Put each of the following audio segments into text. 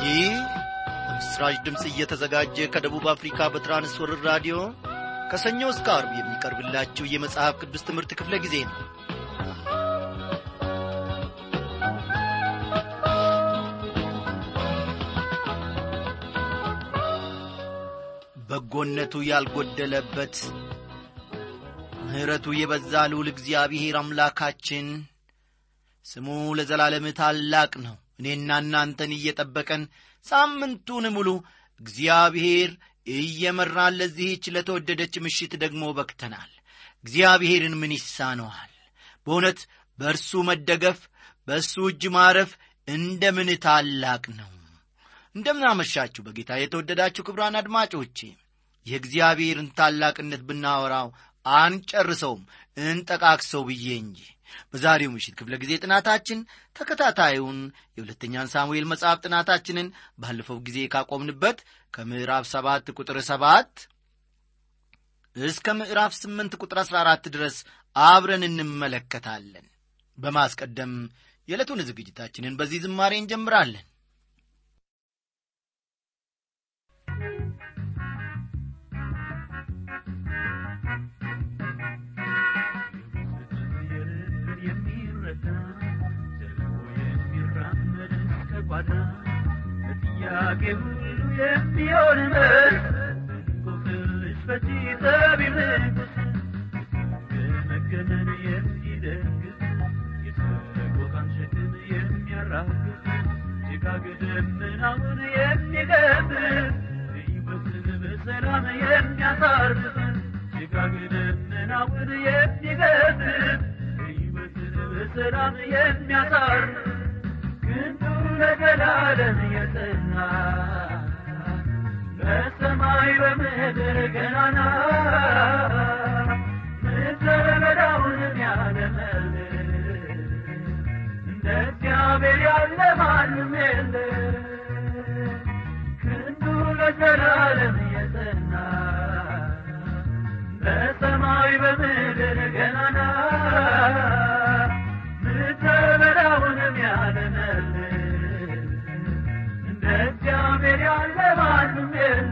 ይህ በምስራች ድምፅ እየተዘጋጀ ከደቡብ አፍሪካ በትራንስወርር ራዲዮ ከሰኞ እስከ አርብ የሚቀርብላችሁ የመጽሐፍ ቅዱስ ትምህርት ክፍለ ጊዜ ነው በጎነቱ ያልጎደለበት ምሕረቱ የበዛ ልዑል እግዚአብሔር አምላካችን ስሙ ለዘላለም ታላቅ ነው እኔና እናንተን እየጠበቀን ሳምንቱን ሙሉ እግዚአብሔር እየመራን ለዚህች ለተወደደች ምሽት ደግሞ በክተናል እግዚአብሔርን ምን ይሳነዋል በእውነት በእርሱ መደገፍ በእሱ እጅ ማረፍ እንደምን ታላቅ ነው እንደምናመሻችሁ በጌታ የተወደዳችሁ ክብራን አድማጮቼ የእግዚአብሔርን ታላቅነት ብናወራው አንጨርሰውም እንጠቃቅሰው ብዬ እንጂ በዛሬው ምሽት ክፍለ ጊዜ ጥናታችን ተከታታዩን የሁለተኛን ሳሙኤል መጽሐፍ ጥናታችንን ባለፈው ጊዜ ካቆምንበት ከምዕራፍ ሰባት ቁጥር ሰባት እስከ ምዕራፍ ስምንት ቁጥር አሥራ አራት ድረስ አብረን እንመለከታለን በማስቀደም የዕለቱን ዝግጅታችንን በዚህ ዝማሬ እንጀምራለን ጥያቄ ሁሉ የሚሆን መልስ እንቆቅልሽ ፈቺ ጠቢብ ንጉሥ ገመገመን የሚደግፍ የሰቆቃን ሸክም የሚያራግፍ ጭጋግ ደመናውን የሚገፍ ሕይወትን በሰላም የሚያሳርፍ ጭጋግ ደመናውን የሚገፍ ሕይወትን በሰላም የሚያሳርፍ ክንዱ ለዘላለም የጸና በሰማይ በምድር ገናና ምድረ በዳውንም ያለመል እንደ እግዚአብሔር ያለ ማንም የለ ክንዱ ለዘላለም የጸና በሰማይ በምድር ገናና ምድረ በዳውንም ያለመል እንደ እግዚአብሔር ያለ ማንም የለ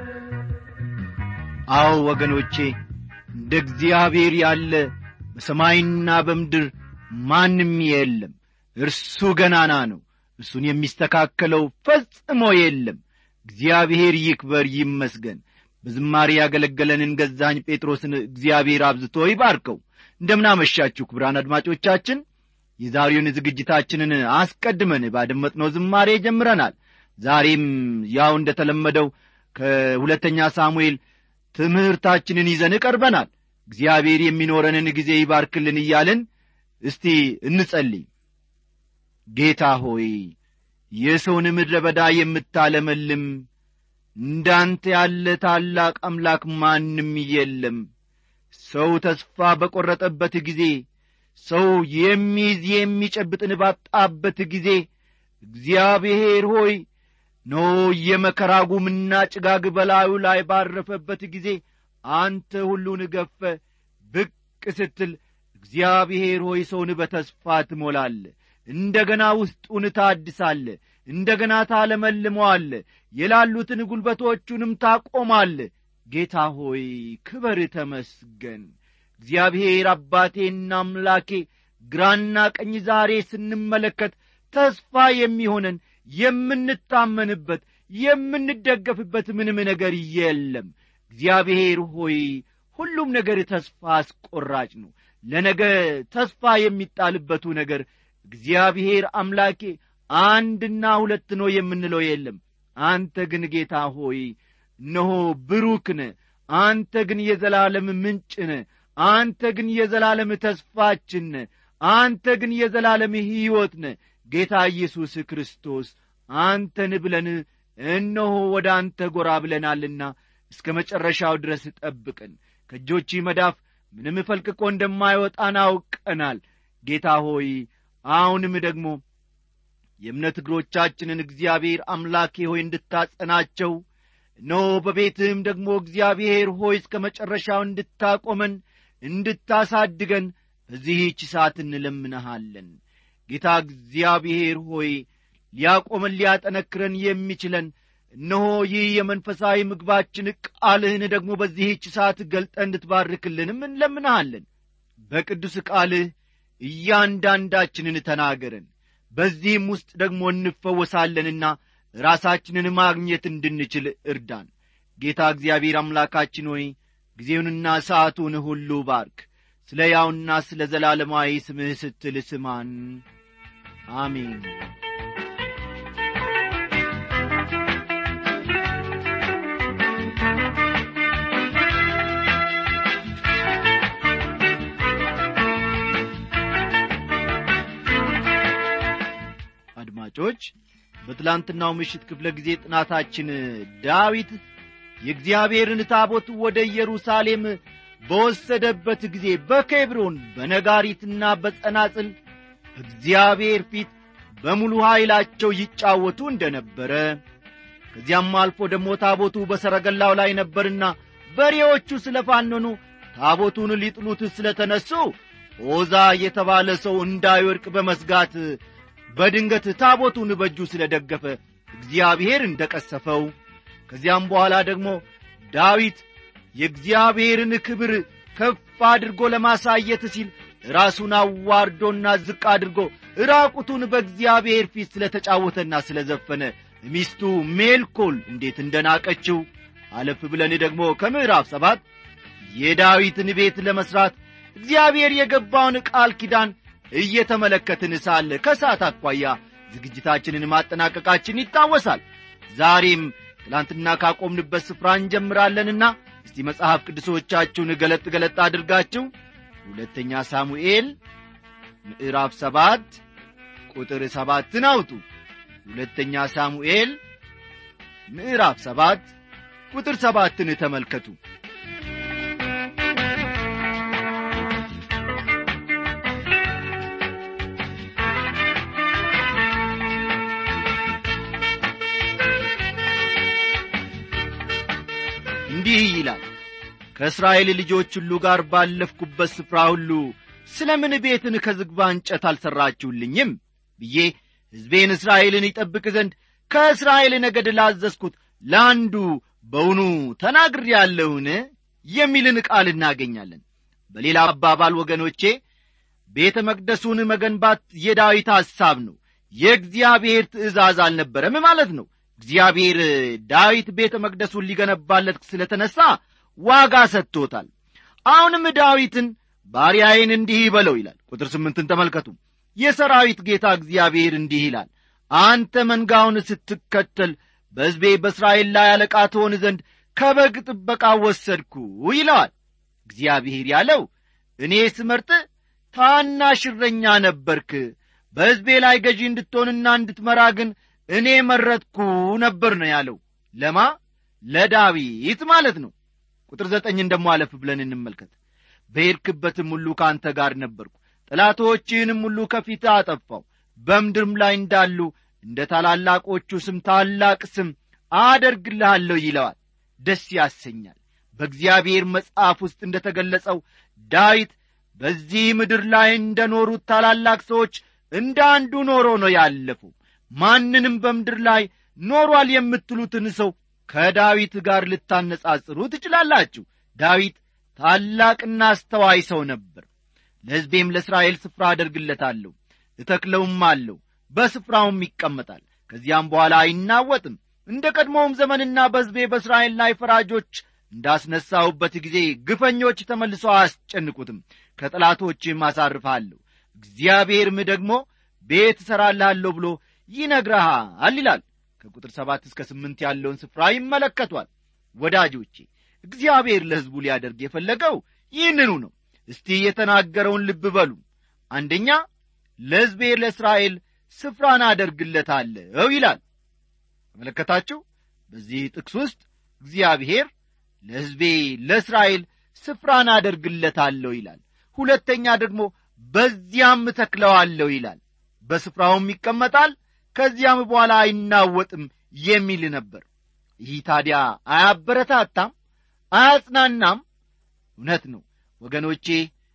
አዎ ወገኖቼ እንደ እግዚአብሔር ያለ በሰማይና በምድር ማንም የለም እርሱ ገናና ነው እርሱን የሚስተካከለው ፈጽሞ የለም እግዚአብሔር ይክበር ይመስገን በዝማሬ ያገለገለንን ገዛኝ ጴጥሮስን እግዚአብሔር አብዝቶ ይባርከው እንደምናመሻችሁ ክብራን አድማጮቻችን የዛሬውን ዝግጅታችንን አስቀድመን ባደመጥነው ዝማሬ ጀምረናል ዛሬም ያው እንደ ተለመደው ከሁለተኛ ሳሙኤል ትምህርታችንን ይዘን ቀርበናል እግዚአብሔር የሚኖረንን ጊዜ ይባርክልን እያልን እስቲ እንጸልይ ጌታ ሆይ የሰውን ምድረ በዳ የምታለመልም እንዳንተ ያለ ታላቅ አምላክ ማንም የለም ሰው ተስፋ በቈረጠበት ጊዜ ሰው የሚይዝ የሚጨብጥን ባጣበት ጊዜ እግዚአብሔር ሆይ ኖ የመከራ ጉምና ጭጋግ በላዩ ላይ ባረፈበት ጊዜ አንተ ሁሉን ገፈ ብቅ ስትል እግዚአብሔር ሆይ ሰውን በተስፋ ትሞላለ እንደ ገና ውስጡን ታድሳለ እንደ ገና ታለመልመዋለ የላሉትን ጉልበቶቹንም ታቆማለ ጌታ ሆይ ክበር ተመስገን እግዚአብሔር አባቴና አምላኬ ግራና ቀኝ ዛሬ ስንመለከት ተስፋ የሚሆነን የምንታመንበት የምንደገፍበት ምንም ነገር የለም እግዚአብሔር ሆይ ሁሉም ነገር ተስፋ አስቆራጭ ነው ለነገ ተስፋ የሚጣልበቱ ነገር እግዚአብሔር አምላኬ አንድና ሁለት ነው የምንለው የለም አንተ ግን ጌታ ሆይ እነሆ ብሩክነ አንተ ግን የዘላለም ምንጭነ አንተ ግን የዘላለም ተስፋችን አንተ ግን የዘላለም ሕይወት ነ ጌታ ኢየሱስ ክርስቶስ አንተን ብለን እነሆ ወደ አንተ ጐራ ብለናልና እስከ መጨረሻው ድረስ ጠብቅን ከእጆች መዳፍ ምንም ፈልቅቆ እንደማይወጣን አውቀናል ጌታ ሆይ አሁንም ደግሞ የእምነት እግሮቻችንን እግዚአብሔር አምላኬ ሆይ እንድታጸናቸው እነሆ በቤትህም ደግሞ እግዚአብሔር ሆይ እስከ መጨረሻው እንድታቆመን እንድታሳድገን በዚህች ሰዓት እንለምንሃለን ጌታ እግዚአብሔር ሆይ ሊያቆመን ሊያጠነክረን የሚችለን እነሆ ይህ የመንፈሳዊ ምግባችን ቃልህን ደግሞ በዚህች ሰዓት ገልጠ እንድትባርክልንም እንለምንሃለን በቅዱስ ቃልህ እያንዳንዳችንን ተናገረን በዚህም ውስጥ ደግሞ እንፈወሳለንና ራሳችንን ማግኘት እንድንችል እርዳን ጌታ እግዚአብሔር አምላካችን ሆይ ጊዜውንና ሰዓቱን ሁሉ ባርክ ስለ ያውና ስለ ዘላለማዊ ስምህ ስትል ስማን አሜን አድማጮች በትላንትናው ምሽት ክፍለ ጊዜ ጥናታችን ዳዊት የእግዚአብሔርን ታቦት ወደ ኢየሩሳሌም በወሰደበት ጊዜ በኬብሮን በነጋሪትና በጸናጽል እግዚአብሔር ፊት በሙሉ ኃይላቸው ይጫወቱ እንደ ነበረ ከዚያም አልፎ ደግሞ ታቦቱ በሰረገላው ላይ ነበርና በሬዎቹ ስለ ፋነኑ ታቦቱን ሊጥሉት ስለ ተነሱ ዖዛ የተባለ ሰው እንዳይወድቅ በመስጋት በድንገት ታቦቱን በእጁ ስለ ደገፈ እግዚአብሔር እንደ ቀሰፈው ከዚያም በኋላ ደግሞ ዳዊት የእግዚአብሔርን ክብር ከፍ አድርጎ ለማሳየት ሲል ራሱን አዋርዶና ዝቅ አድርጎ ራቁቱን በእግዚአብሔር ፊት ስለ ተጫወተና ስለ ዘፈነ ሚስቱ ሜልኮል እንዴት እንደናቀችው አለፍ ብለን ደግሞ ከምዕራፍ ሰባት የዳዊትን ቤት ለመሥራት እግዚአብሔር የገባውን ቃል ኪዳን እየተመለከትን ሳለ ከሰዓት አኳያ ዝግጅታችንን ማጠናቀቃችን ይታወሳል ዛሬም ትላንትና ካቆምንበት ስፍራ እንጀምራለንና እስቲ መጽሐፍ ቅዱሶቻችሁን ገለጥ ገለጥ አድርጋችሁ ሁለተኛ ሳሙኤል ምዕራፍ ሰባት ቁጥር ሰባትን አውጡ ሁለተኛ ሳሙኤል ምዕራፍ ሰባት ቁጥር ሰባትን ተመልከቱ እንዲህ ይላል ከእስራኤል ልጆች ሁሉ ጋር ባለፍኩበት ስፍራ ሁሉ ስለ ምን ቤትን ከዝግባ እንጨት አልሠራችሁልኝም ብዬ ሕዝቤን እስራኤልን ይጠብቅ ዘንድ ከእስራኤል ነገድ ላዘዝኩት ለአንዱ በውኑ ተናግር ያለውን የሚልን ቃል እናገኛለን በሌላ አባባል ወገኖቼ ቤተ መቅደሱን መገንባት የዳዊት ሐሳብ ነው የእግዚአብሔር ትእዛዝ አልነበረም ማለት ነው እግዚአብሔር ዳዊት ቤተ መቅደሱን ሊገነባለት ስለ ተነሣ ዋጋ ሰጥቶታል አሁንም ዳዊትን ባሪያዬን እንዲህ ይበለው ይላል ቁጥር ስምንትን ተመልከቱ የሰራዊት ጌታ እግዚአብሔር እንዲህ ይላል አንተ መንጋውን ስትከተል በሕዝቤ በእስራኤል ላይ አለቃ ትሆን ዘንድ ከበግ ጥበቃ ወሰድኩ ይለዋል እግዚአብሔር ያለው እኔ ስመርጥ ታናሽ እረኛ ነበርክ በሕዝቤ ላይ ገዢ እንድትሆንና እንድትመራ ግን እኔ መረጥኩ ነበር ነው ያለው ለማ ለዳዊት ማለት ነው ቁጥር ዘጠኝን ደሞ አለፍ ብለን እንመልከት በሄድክበትም ሁሉ ከአንተ ጋር ነበርኩ ጠላቶችህንም ሁሉ ከፊት አጠፋው በምድርም ላይ እንዳሉ እንደ ታላላቆቹ ስም ታላቅ ስም አደርግልሃለሁ ይለዋል ደስ ያሰኛል በእግዚአብሔር መጽሐፍ ውስጥ እንደ ተገለጸው ዳዊት በዚህ ምድር ላይ እንደ ኖሩት ታላላቅ ሰዎች እንደ አንዱ ኖሮ ነው ያለፈው ማንንም በምድር ላይ ኖሯል የምትሉትን ሰው ከዳዊት ጋር ልታነጻጽሩ ትችላላችሁ ዳዊት ታላቅና አስተዋይ ሰው ነበር ለሕዝቤም ለእስራኤል ስፍራ አደርግለታለሁ እተክለውም አለሁ በስፍራውም ይቀመጣል ከዚያም በኋላ አይናወጥም እንደ ቀድሞውም ዘመንና በሕዝቤ በእስራኤል ላይ ፈራጆች እንዳስነሳሁበት ጊዜ ግፈኞች ተመልሰው አያስጨንቁትም ከጠላቶችም አሳርፋለሁ እግዚአብሔርም ደግሞ ቤት እሠራልሃለሁ ብሎ ይነግረሃል ይላል ከቁጥር ሰባት እስከ ስምንት ያለውን ስፍራ ይመለከቷል ወዳጆቼ እግዚአብሔር ለሕዝቡ ሊያደርግ የፈለገው ይህንኑ ነው እስቲ የተናገረውን ልብ በሉ አንደኛ ለሕዝቤ ለእስራኤል ስፍራን አደርግለታለሁ ይላል ተመለከታችሁ በዚህ ጥቅስ ውስጥ እግዚአብሔር ለሕዝቤ ለእስራኤል ስፍራን አደርግለታለሁ ይላል ሁለተኛ ደግሞ በዚያም እተክለዋለሁ ይላል በስፍራውም ይቀመጣል ከዚያም በኋላ አይናወጥም የሚል ነበር ይህ ታዲያ አያበረታታም አያጽናናም እውነት ነው ወገኖቼ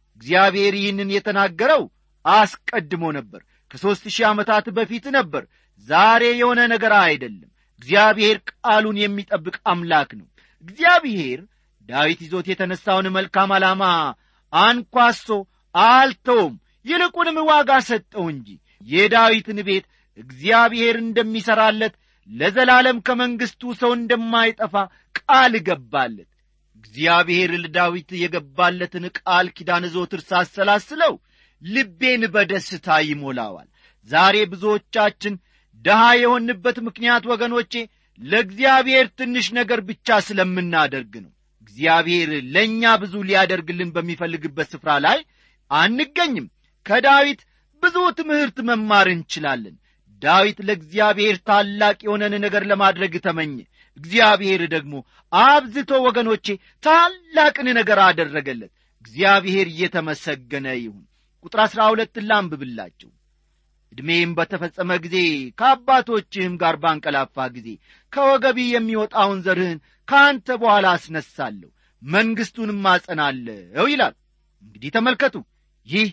እግዚአብሔር ይህንን የተናገረው አስቀድሞ ነበር ከሦስት ሺህ ዓመታት በፊት ነበር ዛሬ የሆነ ነገር አይደለም እግዚአብሔር ቃሉን የሚጠብቅ አምላክ ነው እግዚአብሔር ዳዊት ይዞት የተነሳውን መልካም ዓላማ አንኳሶ አልተውም ይልቁንም ዋጋ ሰጠው እንጂ የዳዊትን ቤት እግዚአብሔር እንደሚሠራለት ለዘላለም ከመንግሥቱ ሰው እንደማይጠፋ ቃል ገባለት እግዚአብሔር ለዳዊት የገባለትን ቃል ኪዳን ዞትር ሳሰላስለው ልቤን በደስታ ይሞላዋል ዛሬ ብዙዎቻችን ድሃ የሆንበት ምክንያት ወገኖቼ ለእግዚአብሔር ትንሽ ነገር ብቻ ስለምናደርግ ነው እግዚአብሔር ለእኛ ብዙ ሊያደርግልን በሚፈልግበት ስፍራ ላይ አንገኝም ከዳዊት ብዙ ትምህርት መማር እንችላለን ዳዊት ለእግዚአብሔር ታላቅ የሆነን ነገር ለማድረግ ተመኘ እግዚአብሔር ደግሞ አብዝቶ ወገኖቼ ታላቅን ነገር አደረገለት እግዚአብሔር እየተመሰገነ ይሁን ቁጥር አሥራ ሁለትን ላንብብላችሁ ዕድሜም በተፈጸመ ጊዜ ከአባቶችህም ጋር ባንቀላፋ ጊዜ ከወገቢ የሚወጣውን ዘርህን ከአንተ በኋላ አስነሳለሁ መንግሥቱንም አጸናለሁ ይላል እንግዲህ ተመልከቱ ይህ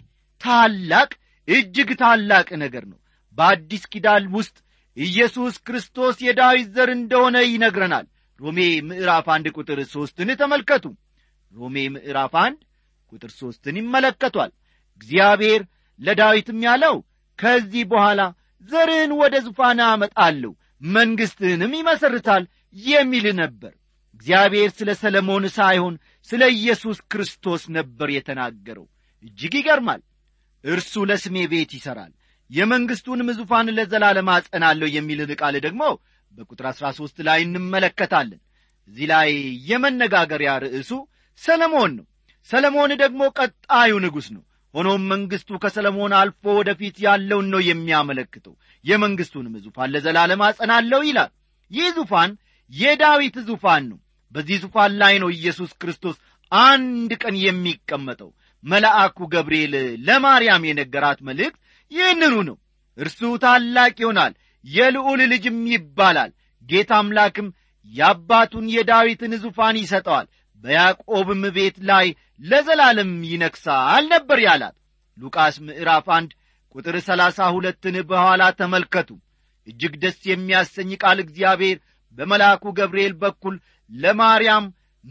ታላቅ እጅግ ታላቅ ነገር ነው በአዲስ ኪዳን ውስጥ ኢየሱስ ክርስቶስ የዳዊት ዘር እንደሆነ ይነግረናል ሮሜ ምዕራፍ አንድ ቁጥር ሦስትን ተመልከቱ ሮሜ ምዕራፍ አንድ ቁጥር ሦስትን ይመለከቷል እግዚአብሔር ለዳዊትም ያለው ከዚህ በኋላ ዘርህን ወደ ዙፋን አመጣለሁ መንግሥትህንም ይመሰርታል የሚል ነበር እግዚአብሔር ስለ ሰለሞን ሳይሆን ስለ ኢየሱስ ክርስቶስ ነበር የተናገረው እጅግ ይገርማል እርሱ ለስሜ ቤት ይሠራል የመንግሥቱንም ዙፋን ለዘላለም አጸናለሁ የሚልን ቃል ደግሞ በቁጥር አሥራ ሦስት ላይ እንመለከታለን እዚህ ላይ የመነጋገሪያ ርዕሱ ሰለሞን ነው ሰለሞን ደግሞ ቀጣዩ ንጉሥ ነው ሆኖም መንግሥቱ ከሰለሞን አልፎ ወደፊት ያለውን ነው የሚያመለክተው የመንግሥቱንም ዙፋን ለዘላለም አጸናለሁ ይላል ይህ ዙፋን የዳዊት ዙፋን ነው በዚህ ዙፋን ላይ ነው ኢየሱስ ክርስቶስ አንድ ቀን የሚቀመጠው መልአኩ ገብርኤል ለማርያም የነገራት መልእክት ይህንኑ ነው እርሱ ታላቅ ይሆናል የልዑል ልጅም ይባላል ጌታ አምላክም የአባቱን የዳዊትን ዙፋን ይሰጠዋል በያዕቆብም ቤት ላይ ለዘላለም ይነግሣል ነበር ያላት ሉቃስ ምዕራፍ አንድ ቁጥር ሰላሳ ሁለትን በኋላ ተመልከቱ እጅግ ደስ የሚያሰኝ ቃል እግዚአብሔር በመልአኩ ገብርኤል በኩል ለማርያም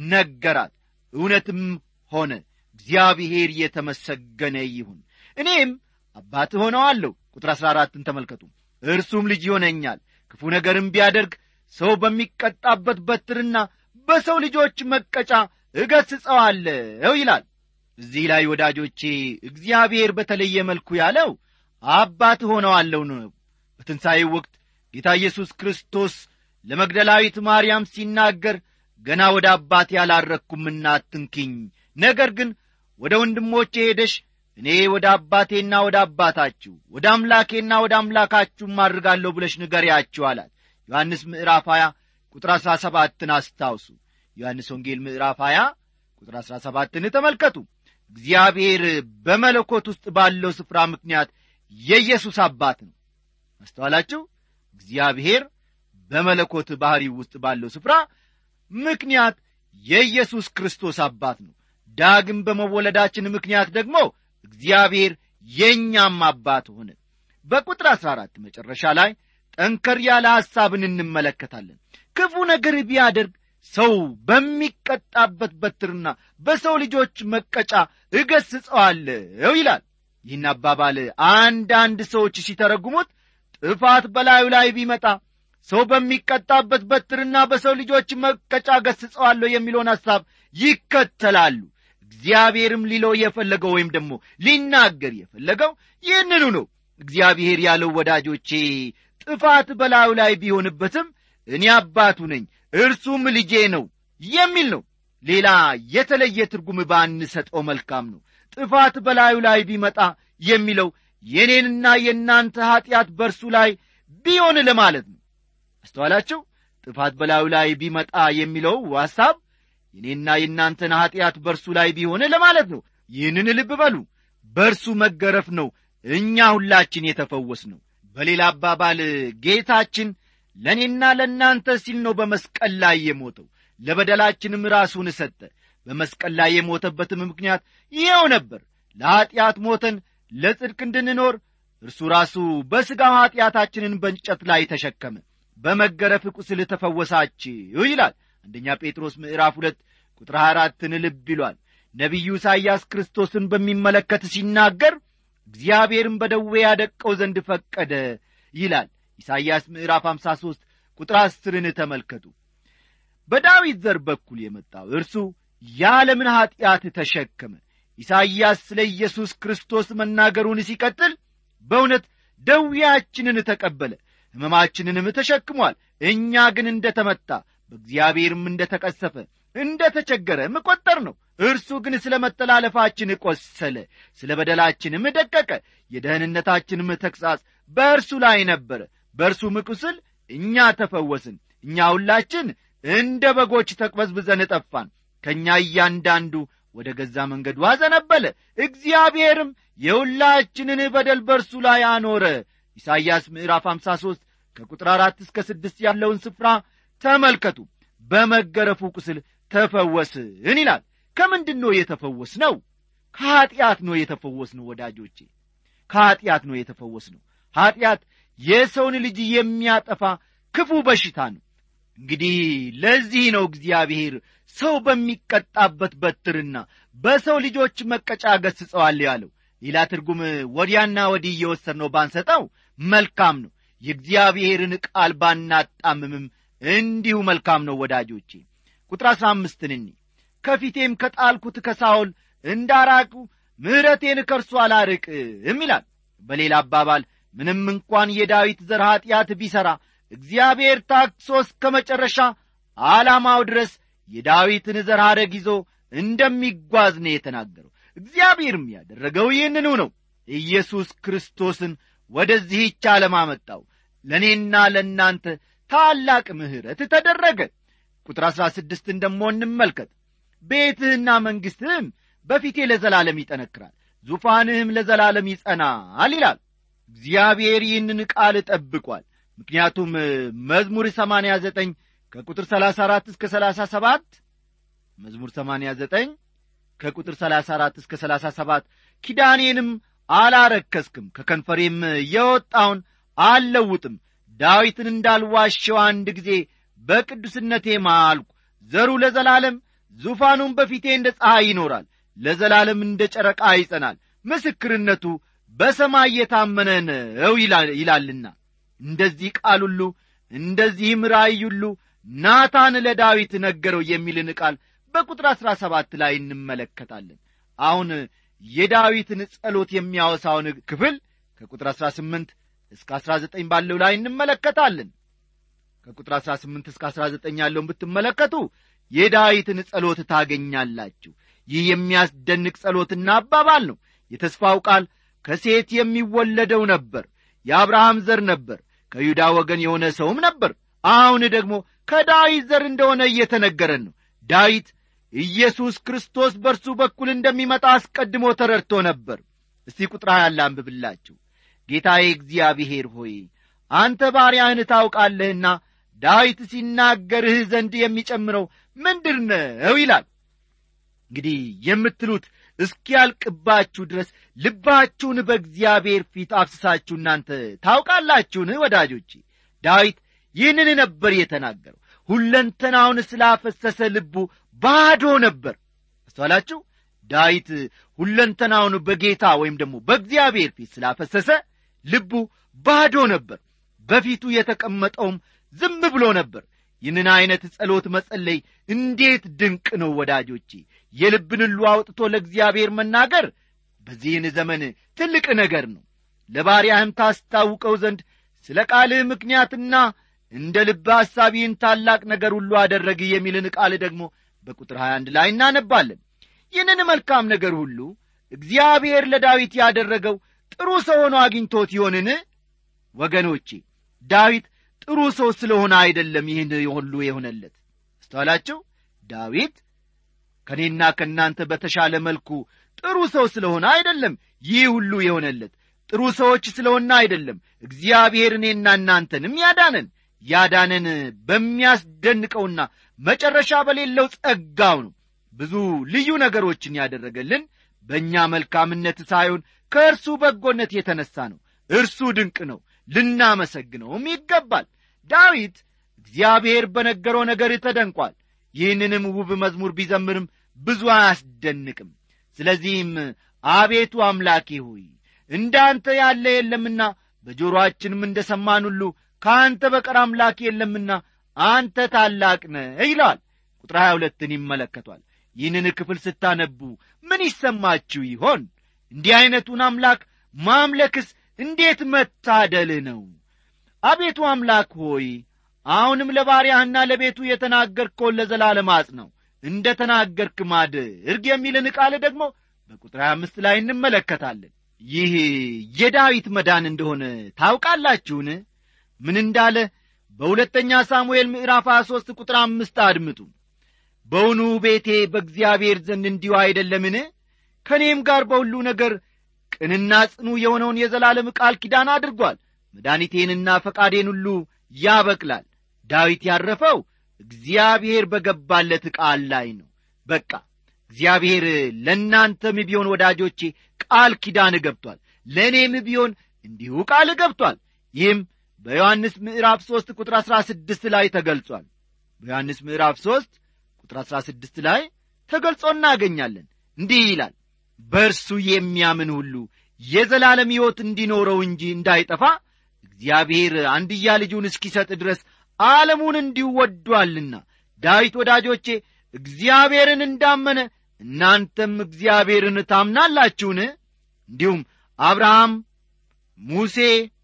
ነገራት እውነትም ሆነ እግዚአብሔር የተመሰገነ ይሁን እኔም አባት ሆነዋለሁ ቁጥር አሥራ አራትን ተመልከቱ እርሱም ልጅ ይሆነኛል ክፉ ነገርም ቢያደርግ ሰው በሚቀጣበት በትርና በሰው ልጆች መቀጫ እገስጸዋለሁ ይላል እዚህ ላይ ወዳጆቼ እግዚአብሔር በተለየ መልኩ ያለው አባት ሆነዋለሁ ነው በትንሣኤው ወቅት ጌታ ኢየሱስ ክርስቶስ ለመግደላዊት ማርያም ሲናገር ገና ወደ አባቴ ያላረግኩምና አትንኪኝ ነገር ግን ወደ ወንድሞቼ ሄደሽ እኔ ወደ አባቴና ወደ አባታችሁ ወደ አምላኬና ወደ አምላካችሁም አድርጋለሁ ብለሽ ንገሪያችሁ አላት ዮሐንስ ምዕራፍ 20 ቁጥር 17ን አስታውሱ ዮሐንስ ወንጌል ምዕራፍ 20 ቁጥር 17ን ተመልከቱ እግዚአብሔር በመለኮት ውስጥ ባለው ስፍራ ምክንያት የኢየሱስ አባት ነው አስተዋላችሁ እግዚአብሔር በመለኮት ባሕሪ ውስጥ ባለው ስፍራ ምክንያት የኢየሱስ ክርስቶስ አባት ነው ዳግም በመወለዳችን ምክንያት ደግሞ እግዚአብሔር የእኛም አባት ሆነ በቁጥር አሥራ አራት መጨረሻ ላይ ጠንከር ያለ ሐሳብን እንመለከታለን ክፉ ነገር ቢያደርግ ሰው በሚቀጣበት በትርና በሰው ልጆች መቀጫ እገስጸዋለሁ ይላል ይህን አባባል አንዳንድ ሰዎች ሲተረጉሙት ጥፋት በላዩ ላይ ቢመጣ ሰው በሚቀጣበት በትርና በሰው ልጆች መቀጫ ገስጸዋለሁ የሚለውን ሐሳብ ይከተላሉ እግዚአብሔርም ሊለው የፈለገው ወይም ደግሞ ሊናገር የፈለገው ይህንኑ ነው እግዚአብሔር ያለው ወዳጆቼ ጥፋት በላዩ ላይ ቢሆንበትም እኔ አባቱ ነኝ እርሱም ልጄ ነው የሚል ነው ሌላ የተለየ ትርጉም ባንሰጠው መልካም ነው ጥፋት በላዩ ላይ ቢመጣ የሚለው የኔንና የእናንተ ኀጢአት በእርሱ ላይ ቢሆን ለማለት ነው አስተዋላችሁ ጥፋት በላዩ ላይ ቢመጣ የሚለው ሐሳብ የኔና የእናንተን ኀጢአት በእርሱ ላይ ቢሆን ለማለት ነው ይህንን ልብ በሉ በእርሱ መገረፍ ነው እኛ ሁላችን የተፈወስ ነው በሌላ አባባል ጌታችን ለእኔና ለእናንተ ሲል ነው በመስቀል ላይ የሞተው ለበደላችንም ራሱን ሰጠ በመስቀል ላይ የሞተበትም ምክንያት ይኸው ነበር ለኀጢአት ሞተን ለጽድቅ እንድንኖር እርሱ ራሱ በሥጋው ኀጢአታችንን በእንጨት ላይ ተሸከመ በመገረፍ ቁስል ተፈወሳችሁ ይላል አንደኛ ጴጥሮስ ምዕራፍ ሁለት ቁጥር 24ን ልብ ይሏል ነቢዩ ኢሳይያስ ክርስቶስን በሚመለከት ሲናገር እግዚአብሔርን በደዌ ያደቀው ዘንድ ፈቀደ ይላል ኢሳይያስ ምዕራፍ 53 ቁጥር አስርን ተመልከቱ በዳዊት ዘር በኩል የመጣው እርሱ የዓለምን ኀጢአት ተሸከመ ኢሳይያስ ስለ ኢየሱስ ክርስቶስ መናገሩን ሲቀጥል በእውነት ደዌያችንን ተቀበለ ሕመማችንንም ተሸክሟል እኛ ግን እንደ ተመታ በእግዚአብሔርም እንደ ተቀሰፈ እንደ ተቸገረም ቈጠር ነው እርሱ ግን ስለ መተላለፋችን ቈሰለ ስለ በደላችንም ደቀቀ የደህንነታችንም ተግሣጽ በእርሱ ላይ ነበረ በእርሱም ቁስል እኛ ተፈወስን እኛ ሁላችን እንደ በጎች ተቅበዝብዘን ጠፋን ከእኛ እያንዳንዱ ወደ ገዛ መንገዱ አዘነበለ እግዚአብሔርም የሁላችንን በደል በእርሱ ላይ አኖረ ኢሳይያስ ምዕራፍ 53 ከቁጥር አራት እስከ ስድስት ያለውን ስፍራ ተመልከቱ በመገረፉ ቁስል ተፈወስን ይላል ከምንድን ነው የተፈወስ ነው ከኀጢአት ነው የተፈወስ ነው ወዳጆቼ ከኀጢአት ነው የተፈወስ ነው ኀጢአት የሰውን ልጅ የሚያጠፋ ክፉ በሽታ ነው እንግዲህ ለዚህ ነው እግዚአብሔር ሰው በሚቀጣበት በትርና በሰው ልጆች መቀጫ ገስጸዋል ያለው ሌላ ትርጉም ወዲያና ወዲህ እየወሰድ ነው ባንሰጠው መልካም ነው የእግዚአብሔርን ቃል ባናጣምምም እንዲሁ መልካም ነው ወዳጆቼ ቁጥር አሥራ አምስትን እኒ ከፊቴም ከጣልኩት ከሳውል እንዳራቁ ምሕረቴን ከእርሱ አላርቅም ይላል በሌላ አባባል ምንም እንኳን የዳዊት ዘር ኀጢአት ቢሠራ እግዚአብሔር ታክሶ እስከ መጨረሻ ዓላማው ድረስ የዳዊትን ዘር ሐረግ ይዞ እንደሚጓዝ ነው የተናገረው እግዚአብሔርም ያደረገው ይህንኑ ነው ኢየሱስ ክርስቶስን ወደዚህች ዓለም አመጣው ለእኔና ለእናንተ ታላቅ ምሕረት ተደረገ ቁጥር አሥራ ስድስትን ደሞ እንመልከት ቤትህና መንግሥትህም በፊቴ ለዘላለም ይጠነክራል ዙፋንህም ለዘላለም ይጸናል ይላል እግዚአብሔር ይህንን ቃል ጠብቋል ምክንያቱም መዝሙር ሰማንያ ዘጠኝ ከቁጥር ሰላሳ አራት እስከ ሰላሳ ሰባት መዝሙር ሰማንያ ዘጠኝ ከቁጥር ሰላሳ አራት እስከ ሰላሳ ሰባት ኪዳኔንም አላረከስክም ከከንፈሬም የወጣውን አልለውጥም ዳዊትን እንዳልዋሸው አንድ ጊዜ በቅዱስነቴ ማልኩ ዘሩ ለዘላለም ዙፋኑም በፊቴ እንደ ፀሐይ ይኖራል ለዘላለም እንደ ጨረቃ ይጸናል ምስክርነቱ በሰማይ የታመነ ነው ይላልና እንደዚህ ቃል ሁሉ እንደዚህም ራእይ ሁሉ ናታን ለዳዊት ነገረው የሚልን ቃል በቁጥር አሥራ ሰባት ላይ እንመለከታለን አሁን የዳዊትን ጸሎት የሚያወሳውን ክፍል ከቁጥር አሥራ ስምንት እስከ አሥራ ዘጠኝ ባለው ላይ እንመለከታለን ከቁጥር አሥራ ስምንት እስከ አሥራ ዘጠኝ ያለውን ብትመለከቱ የዳዊትን ጸሎት ታገኛላችሁ ይህ የሚያስደንቅ ጸሎትና አባባል ነው የተስፋው ቃል ከሴት የሚወለደው ነበር የአብርሃም ዘር ነበር ከይሁዳ ወገን የሆነ ሰውም ነበር አሁን ደግሞ ከዳዊት ዘር እንደሆነ እየተነገረን ነው ዳዊት ኢየሱስ ክርስቶስ በእርሱ በኩል እንደሚመጣ አስቀድሞ ተረድቶ ነበር እስቲ ቁጥር ያለ አንብብላችሁ ጌታዬ እግዚአብሔር ሆይ አንተ ባሪያህን ታውቃለህና ዳዊት ሲናገርህ ዘንድ የሚጨምረው ምንድር ነው ይላል እንግዲህ የምትሉት እስኪያልቅባችሁ ድረስ ልባችሁን በእግዚአብሔር ፊት አፍስሳችሁ እናንተ ታውቃላችሁን ወዳጆቼ ዳዊት ይህንን ነበር የተናገረው ሁለንተናውን ስላፈሰሰ ልቡ ባዶ ነበር አስተዋላችሁ ዳዊት ሁለንተናውን በጌታ ወይም ደግሞ በእግዚአብሔር ፊት ስላፈሰሰ ልቡ ባዶ ነበር በፊቱ የተቀመጠውም ዝም ብሎ ነበር ይህንን ዐይነት ጸሎት መጸለይ እንዴት ድንቅ ነው ወዳጆቼ የልብን ሁሉ አውጥቶ ለእግዚአብሔር መናገር በዚህን ዘመን ትልቅ ነገር ነው ለባሪያህም ታስታውቀው ዘንድ ስለ ቃልህ ምክንያትና እንደ ልብ ሐሳቢህን ታላቅ ነገር ሁሉ አደረግ የሚልን ቃል ደግሞ በቁጥር 21 ላይ እናነባለን ይህንን መልካም ነገር ሁሉ እግዚአብሔር ለዳዊት ያደረገው ጥሩ ሰው ሆኖ አግኝቶት ይሆንን ወገኖቼ ዳዊት ጥሩ ሰው ስለሆነ አይደለም ይህን ሁሉ የሆነለት አስተዋላችሁ ዳዊት ከእኔና ከእናንተ በተሻለ መልኩ ጥሩ ሰው ስለሆነ አይደለም ይህ ሁሉ የሆነለት ጥሩ ሰዎች ስለሆነ አይደለም እግዚአብሔር እኔና እናንተንም ያዳነን ያዳነን በሚያስደንቀውና መጨረሻ በሌለው ጸጋው ነው ብዙ ልዩ ነገሮችን ያደረገልን በእኛ መልካምነት ሳይሆን ከእርሱ በጎነት የተነሣ ነው እርሱ ድንቅ ነው ልናመሰግነውም ይገባል ዳዊት እግዚአብሔር በነገረው ነገር ተደንቋል ይህንንም ውብ መዝሙር ቢዘምርም ብዙ አያስደንቅም ስለዚህም አቤቱ አምላኬ ሆይ እንዳንተ ያለ የለምና በጆሮአችንም እንደ ሰማን ሁሉ ከአንተ በቀር አምላክ የለምና አንተ ታላቅ ነህ ይለዋል ቁጥር 22ን ይመለከቷል ይህንን ክፍል ስታነቡ ምን ይሰማችሁ ይሆን እንዲህ ዐይነቱን አምላክ ማምለክስ እንዴት መታደል ነው አቤቱ አምላክ ሆይ አሁንም ለባሪያህና ለቤቱ የተናገርከውን ለዘላለም አጽነው እንደ ተናገርክ ማድርግ የሚልን ቃል ደግሞ በቁጥር 25 ላይ እንመለከታለን ይህ የዳዊት መዳን እንደሆነ ታውቃላችሁን ምን እንዳለ በሁለተኛ ሳሙኤል ምዕራፍ 23 ቁጥር አምስት አድምጡ በውኑ ቤቴ በእግዚአብሔር ዘንድ እንዲሁ አይደለምን ከእኔም ጋር በሁሉ ነገር ቅንና ጽኑ የሆነውን የዘላለም ቃል ኪዳን አድርጓል መድኃኒቴንና ፈቃዴን ሁሉ ያበቅላል ዳዊት ያረፈው እግዚአብሔር በገባለት ቃል ላይ ነው በቃ እግዚአብሔር ለእናንተም ቢሆን ወዳጆቼ ቃል ኪዳን ገብቷል ለእኔም ቢሆን እንዲሁ ቃል ገብቷል ይህም በዮሐንስ ምዕራፍ ሦስት ቁጥር አሥራ ስድስት ላይ ተገልጿል በዮሐንስ ምዕራፍ ሦስት ቁጥር አሥራ ስድስት ላይ ተገልጾ እናገኛለን እንዲህ ይላል በእርሱ የሚያምን ሁሉ የዘላለም ሕይወት እንዲኖረው እንጂ እንዳይጠፋ እግዚአብሔር አንድያ ልጁን እስኪሰጥ ድረስ ዓለሙን እንዲሁ ወዷልና ዳዊት ወዳጆቼ እግዚአብሔርን እንዳመነ እናንተም እግዚአብሔርን ታምናላችሁን እንዲሁም አብርሃም ሙሴ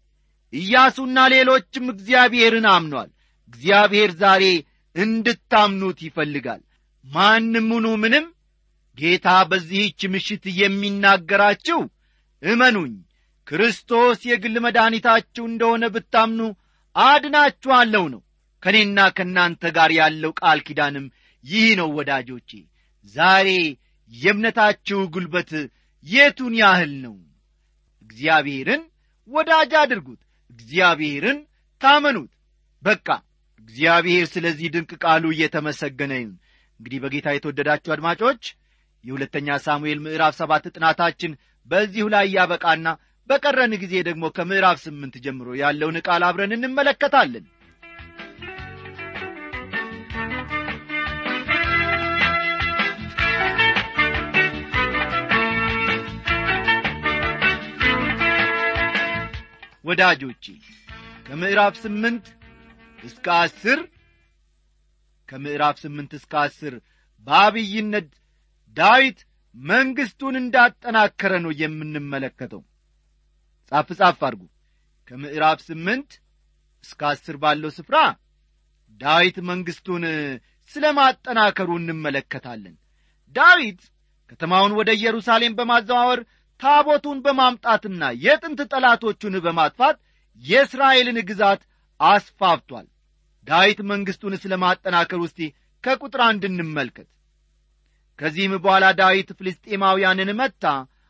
ኢያሱና ሌሎችም እግዚአብሔርን አምኗል እግዚአብሔር ዛሬ እንድታምኑት ይፈልጋል ማንም ሁኑ ምንም ጌታ በዚህች ምሽት የሚናገራችሁ እመኑኝ ክርስቶስ የግል መድኃኒታችሁ እንደሆነ ብታምኑ አድናችኋለሁ ነው ከእኔና ከእናንተ ጋር ያለው ቃል ኪዳንም ይህ ነው ወዳጆቼ ዛሬ የእምነታችሁ ጉልበት የቱን ያህል ነው እግዚአብሔርን ወዳጅ አድርጉት እግዚአብሔርን ታመኑት በቃ እግዚአብሔር ስለዚህ ድንቅ ቃሉ እየተመሰገነ ይሁን እንግዲህ በጌታ የተወደዳችሁ አድማጮች የሁለተኛ ሳሙኤል ምዕራፍ ሰባት ጥናታችን በዚሁ ላይ ያበቃና በቀረን ጊዜ ደግሞ ከምዕራፍ ስምንት ጀምሮ ያለውን ቃል አብረን እንመለከታለን ወዳጆቼ ከምዕራፍ ስምንት እስከ አስር ከምዕራፍ ስምንት እስከ አስር በአብይነት ዳዊት መንግሥቱን እንዳጠናከረ ነው የምንመለከተው ጻፍ ጻፍ አድርጉ ከምዕራፍ ስምንት እስከ አስር ባለው ስፍራ ዳዊት መንግሥቱን ስለ ማጠናከሩ እንመለከታለን ዳዊት ከተማውን ወደ ኢየሩሳሌም በማዘዋወር ታቦቱን በማምጣትና የጥንት ጠላቶቹን በማጥፋት የእስራኤልን ግዛት አስፋፍቷል ዳዊት መንግሥቱን ስለ ማጠናከር ውስጥ ከቁጥር አንድ እንመልከት ከዚህም በኋላ ዳዊት ፍልስጤማውያንን መታ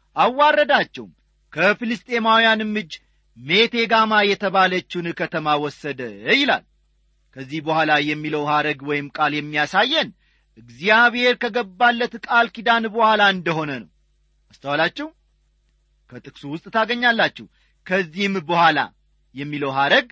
አዋረዳቸውም ከፍልስጤማውያንም እጅ ሜቴጋማ የተባለችውን ከተማ ወሰደ ይላል ከዚህ በኋላ የሚለው ሐረግ ወይም ቃል የሚያሳየን እግዚአብሔር ከገባለት ቃል ኪዳን በኋላ እንደሆነ ነው አስተዋላችሁ ከጥቅሱ ውስጥ ታገኛላችሁ ከዚህም በኋላ የሚለው ሐረግ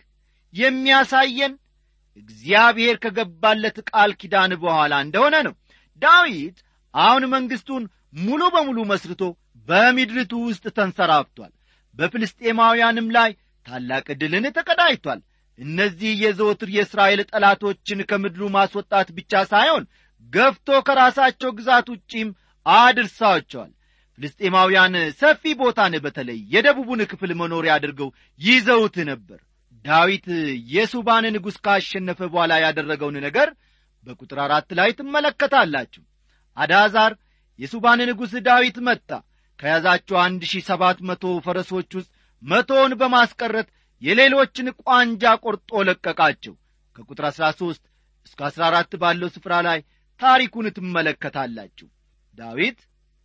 የሚያሳየን እግዚአብሔር ከገባለት ቃል ኪዳን በኋላ እንደሆነ ነው ዳዊት አሁን መንግሥቱን ሙሉ በሙሉ መስርቶ በምድርቱ ውስጥ ተንሰራፍቷል በፍልስጤማውያንም ላይ ታላቅ ድልን ተቀዳጅቷል እነዚህ የዘወትር የእስራኤል ጠላቶችን ከምድሩ ማስወጣት ብቻ ሳይሆን ገፍቶ ከራሳቸው ግዛት ውጪም አድርሳቸዋል ፍልስጤማውያን ሰፊ ቦታን በተለይ የደቡቡን ክፍል መኖሪያ አድርገው ይዘውት ነበር ዳዊት የሱባን ንጉሥ ካሸነፈ በኋላ ያደረገውን ነገር በቁጥር አራት ላይ ትመለከታላችሁ አዳዛር የሱባን ንጉሥ ዳዊት መጣ ከያዛቸው አንድ ሺህ ሰባት መቶ ፈረሶች ውስጥ መቶውን በማስቀረት የሌሎችን ቋንጃ ቆርጦ ለቀቃቸው ከቁጥር አሥራ ሦስት እስከ አሥራ አራት ባለው ስፍራ ላይ ታሪኩን ትመለከታላችሁ ዳዊት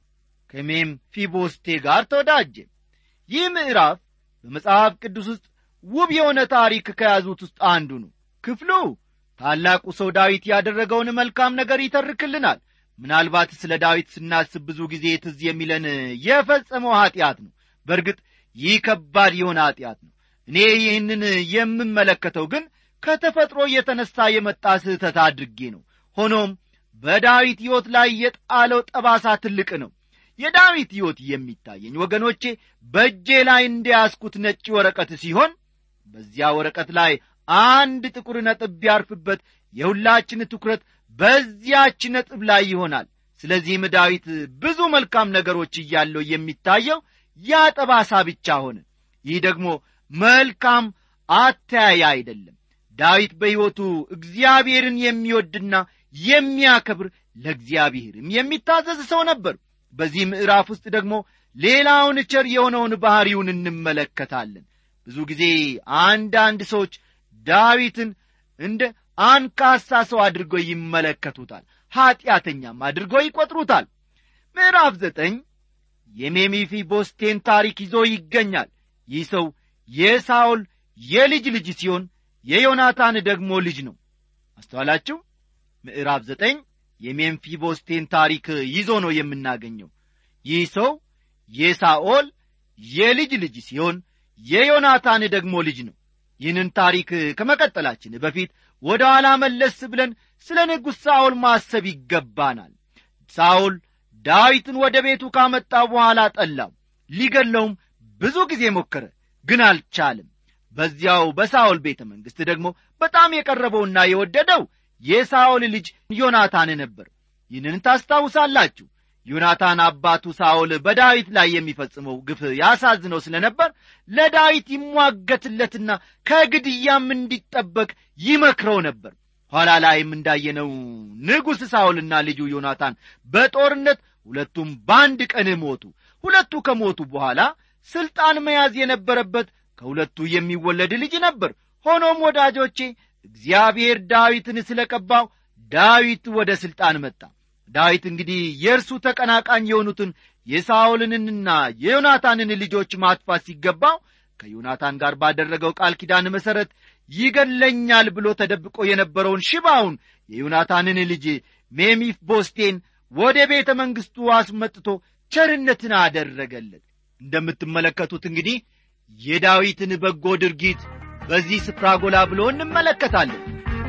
ከሜም ፊቦስቴ ጋር ተወዳጀ ይህ ምዕራፍ በመጽሐፍ ቅዱስ ውስጥ ውብ የሆነ ታሪክ ከያዙት ውስጥ አንዱ ነው ክፍሉ ታላቁ ሰው ዳዊት ያደረገውን መልካም ነገር ይተርክልናል ምናልባት ስለ ዳዊት ስናስብ ብዙ ጊዜ ትዝ የሚለን የፈጸመው ኀጢአት ነው በእርግጥ ይህ ከባድ የሆነ ኀጢአት ነው እኔ ይህንን የምመለከተው ግን ከተፈጥሮ የተነሣ የመጣ ስህተት አድርጌ ነው ሆኖም በዳዊት ሕይወት ላይ የጣለው ጠባሳ ትልቅ ነው የዳዊት ሕይወት የሚታየኝ ወገኖቼ በእጄ ላይ እንደያዝኩት ነጭ ወረቀት ሲሆን በዚያ ወረቀት ላይ አንድ ጥቁር ነጥብ ቢያርፍበት የሁላችን ትኩረት በዚያች ነጥብ ላይ ይሆናል ስለዚህም ዳዊት ብዙ መልካም ነገሮች እያለው የሚታየው ያ ጠባሳ ብቻ ሆነ ይህ ደግሞ መልካም አተያያ አይደለም ዳዊት በሕይወቱ እግዚአብሔርን የሚወድና የሚያከብር ለእግዚአብሔርም የሚታዘዝ ሰው ነበር በዚህ ምዕራፍ ውስጥ ደግሞ ሌላውን ቸር የሆነውን ባሕሪውን እንመለከታለን ብዙ ጊዜ አንዳንድ ሰዎች ዳዊትን እንደ አንካሳ ሰው አድርገው ይመለከቱታል ኀጢአተኛም አድርገው ይቈጥሩታል ምዕራፍ ዘጠኝ የሜሚፊ ቦስቴን ታሪክ ይዞ ይገኛል ይህ ሰው የሳውል የልጅ ልጅ ሲሆን የዮናታን ደግሞ ልጅ ነው አስተዋላችሁ ምዕራፍ ዘጠኝ የሜምፊቦስቴን ታሪክ ይዞ ነው የምናገኘው ይህ ሰው የሳኦል የልጅ ልጅ ሲሆን የዮናታን ደግሞ ልጅ ነው ይህንን ታሪክ ከመቀጠላችን በፊት ወደ ኋላ መለስ ብለን ስለ ንጉሥ ሳኦል ማሰብ ይገባናል ሳኦል ዳዊትን ወደ ቤቱ ካመጣ በኋላ ጠላው ሊገለውም ብዙ ጊዜ ሞከረ ግን አልቻለም በዚያው በሳኦል ቤተ መንግሥት ደግሞ በጣም የቀረበውና የወደደው የሳኦል ልጅ ዮናታን ነበር ይህንን ታስታውሳላችሁ ዮናታን አባቱ ሳኦል በዳዊት ላይ የሚፈጽመው ግፍ ያሳዝነው ስለ ነበር ለዳዊት ይሟገትለትና ከግድያም እንዲጠበቅ ይመክረው ነበር ኋላ ላይም እንዳየነው ንጉሥ ሳኦልና ልጁ ዮናታን በጦርነት ሁለቱም በአንድ ቀን ሞቱ ሁለቱ ከሞቱ በኋላ ሥልጣን መያዝ የነበረበት ከሁለቱ የሚወለድ ልጅ ነበር ሆኖም ወዳጆቼ እግዚአብሔር ዳዊትን ስለ ቀባው ዳዊት ወደ ሥልጣን መጣ ዳዊት እንግዲህ የእርሱ ተቀናቃኝ የሆኑትን የሳኦልንና የዮናታንን ልጆች ማጥፋት ሲገባው ከዮናታን ጋር ባደረገው ቃል ኪዳን መሠረት ይገለኛል ብሎ ተደብቆ የነበረውን ሽባውን የዮናታንን ልጅ ሜሚፍ ቦስቴን ወደ ቤተ መንግሥቱ አስመጥቶ ቸርነትን አደረገለት እንደምትመለከቱት እንግዲህ የዳዊትን በጎ ድርጊት በዚህ ስፍራ ጎላ ብሎ እንመለከታለን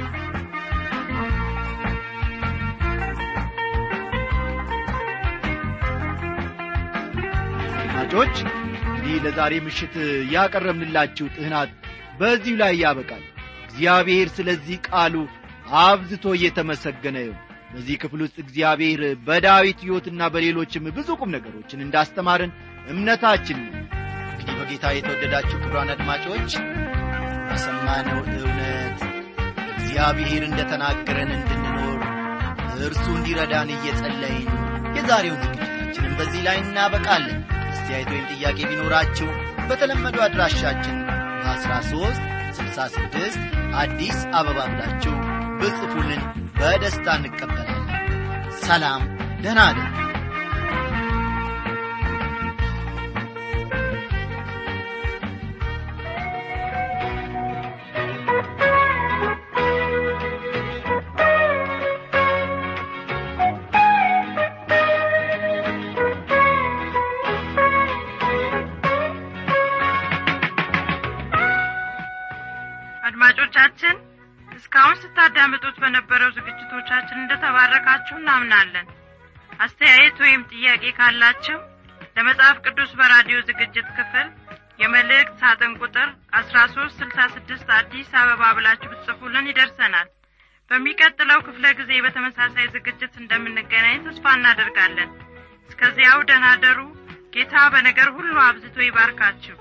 አድማጮች እንዲህ ለዛሬ ምሽት ያቀረብንላችሁ ጥህናት በዚሁ ላይ ያበቃል እግዚአብሔር ስለዚህ ቃሉ አብዝቶ እየተመሰገነ ይሁን በዚህ ክፍል ውስጥ እግዚአብሔር በዳዊት ሕይወትና በሌሎችም ብዙ ቁም ነገሮችን እንዳስተማርን እምነታችን ነው እንግዲህ በጌታ የተወደዳችሁ ክብሯን አድማጮች በሰማነው እውነት እግዚአብሔር እንደ ተናገረን እንድንኖር እርሱ እንዲረዳን እየጸለይን የዛሬውን ዝግጅታችንን በዚህ ላይ እናበቃለን አስተያየት ወይም ጥያቄ ቢኖራችሁ በተለመዱ አድራሻችን በ13 66 አዲስ አበባ ብላችሁ ብጽፉልን በደስታ እንቀበላለን ሰላም ደህና አደሩ አድማጮቻችን እስካሁን ስታዳምጡት በነበረው ዝግጅቶቻችን እንደተባረካችሁ እናምናለን አስተያየት ወይም ጥያቄ ካላችሁ ለመጽሐፍ ቅዱስ በራዲዮ ዝግጅት ክፍል የመልእክት ሳጥን ቁጥር አስራ ሶስት ስልሳ ስድስት አዲስ አበባ ብላችሁ ብትጽፉልን ይደርሰናል በሚቀጥለው ክፍለ ጊዜ በተመሳሳይ ዝግጅት እንደምንገናኝ ተስፋ እናደርጋለን እስከዚያው ደናደሩ ጌታ በነገር ሁሉ አብዝቶ ይባርካችሁ